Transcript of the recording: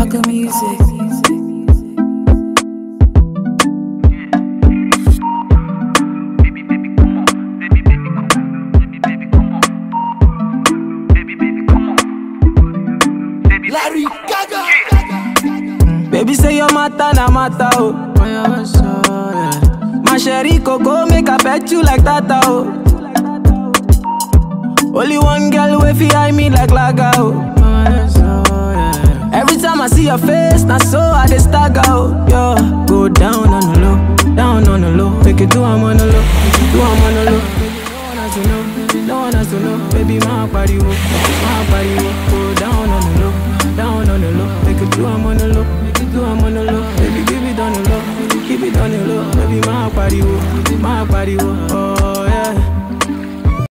Gaga music. Baby, baby, come on. Baby, baby, come on. Baby, baby, come on. Baby, baby, come on. Baby, Larry Gaga. Baby say your matter na matter oh. My sherry coco make I pet you like that oh. Only one girl way fi eye me like laga oh. Every time I see your face, na so I dey stagger oh. Yo, go down on the low, down on the low. Make it do I'm on the low, do I'm on the low. Baby, no one has to know, no one has to know. Baby, my body wo, my body wo. Go down on the low, down on the low. Make it do I'm on the low, make it do I'm on the low. Baby, give it on the low, keep it on the low. Baby, my body wo, my body wo. Oh yeah.